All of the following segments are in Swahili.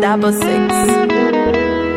double six.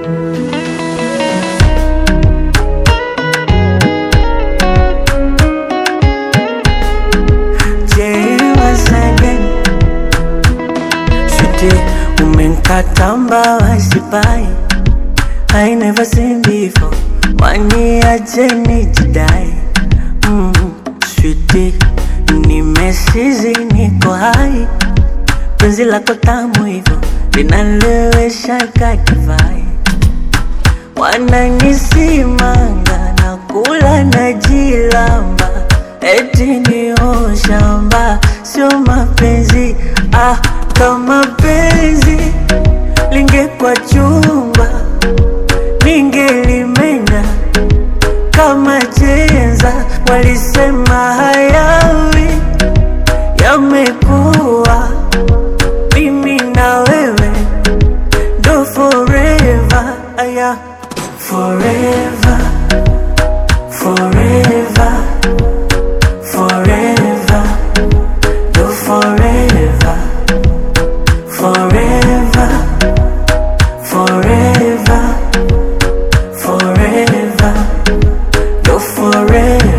Je, wasage Sweetie, umenkata mbawa sipai I never seen before Waniache nijidai mm, Sweetie, nimesizi niko hai Penzi lako tamu hivyo linalewesha kakivai Wananisimanga na kula na jilamba Eti ni shamba sio mapenzi ah, kama penzi lingekwa chumba ningelimenya kama chenza. Walisema hayawi yamekuwa, mimi na wewe ndo forever, aya forever, forever, forever, ndo forever, forever, forever, forever, ndo forever.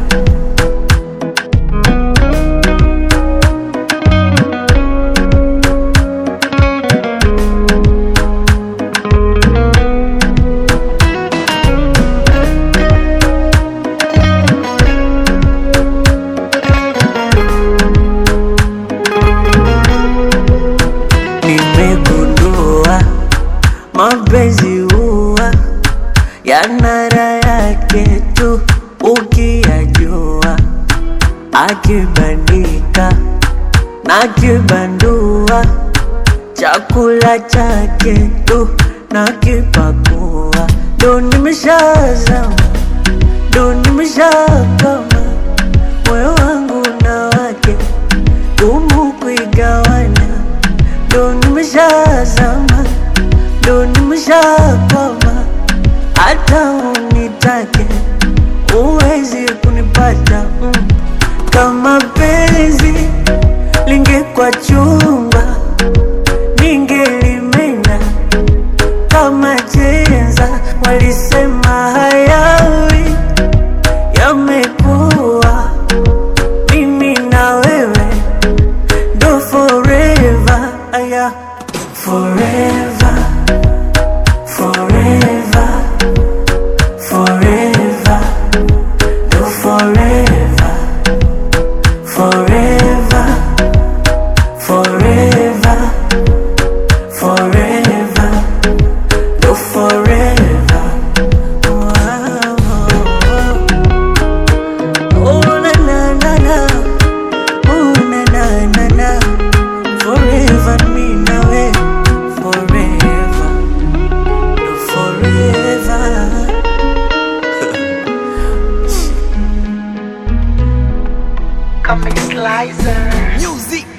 Nimegundua mapenzi huwa yana raha yake tu ukiyajua, akibandika na kibandua, chakula chake tu na kipakua, ndo nimeshazama, ndo nimeshakama, moyo wangu na wake gumu kuigawana ndo nimeshazama, ndo nimeshakwama, hata unitake uwezi kunipata mm. Kama penzi lingekwa chumba, ningelimenya kama chenza. Walisema hayawi yamekuwa, mimi na wewe do forever, aya forever, forever, forever, do forever, forever, forever, forever, do forever. Wow. Oh, na na na na. Oh, na na na na. Forever me now, eh. Forever. No, forever. Comic Slicer. Music.